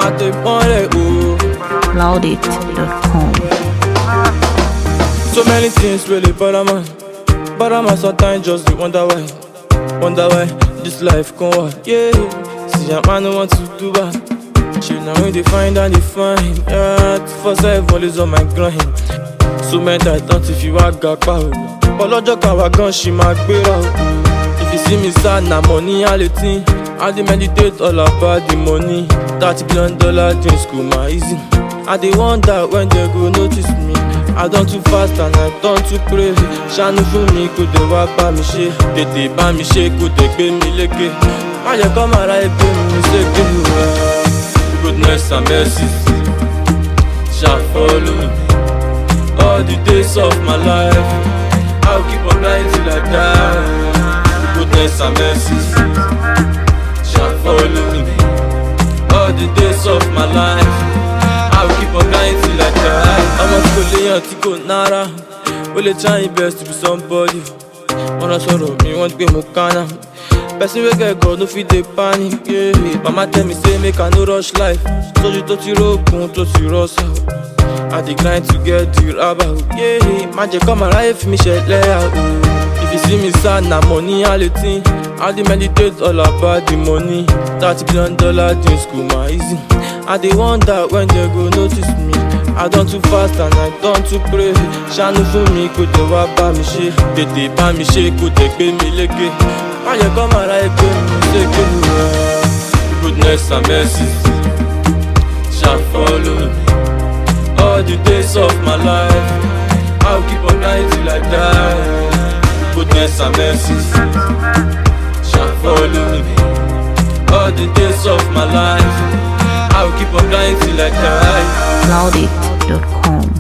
àtẹ̀mọ́lẹ̀ o. loudit.com. So many things really bother man. Bother man sometimes just dey wonder why. Wonder why this life come what? Yeah. See a man no want to do bad. She now when they find and they find. Yeah, for five always on my grind. So many times don't if you are gapa o. But lọ́jọ́ kan wá gan ṣì máa gbéra o. If you see me sad na money all the thing. I dey meditate all about the money. Thirty billion dollar dreams go my easy. I dey wonder when they go notice me. I don too fast and I don too pray. Ṣàánú fún mi kò dé wá bá mi ṣe. Tètè bá mi ṣe kò dé gbé mi lékè. Má yẹ kọ́ màrá ẹgbẹ́ mi ṣègbè rẹ̀. Goodness and mercy shall follow me all the days of my life. I'll keep on lying till I die. Goodness and mercy shall follow me all the days of my life. I'll keep on lying till I die. Ọmọ tí kò léyàn tí kò nára, ó lè try best to be somebody. Wọ́n lọ sọ̀rọ̀ mi, wọ́n gbé mo kánà. Person wey get God no fit dey panic. Yeah. Mama tell me say make I no rush life. Sójú tó ti rókun tó ti rọ́ṣà. I dey grind to get the rubber. Yeah. Má jẹ́ kọ́ màá ráyè fi mi ṣẹlẹ̀ o. If you see me sad na money all the thing. I dey meditate all about the money. Thirty billion dollar dreams go my easy. I dey wonder when they go notice me. I don too fast and I don too pray. Ṣàánú fún mi kò dé wá bá mi ṣe. Tètè bá mi ṣe kò dé gbé mi lékè. Má yẹ kọ́ màá ráyè gbé mi lékè. Goodness and mercy shall follow me all the days of my life. I'll keep on lying till I die. Goodness and mercy shall follow me all the days of my life. I'll keep on lying till I die. loudit.com.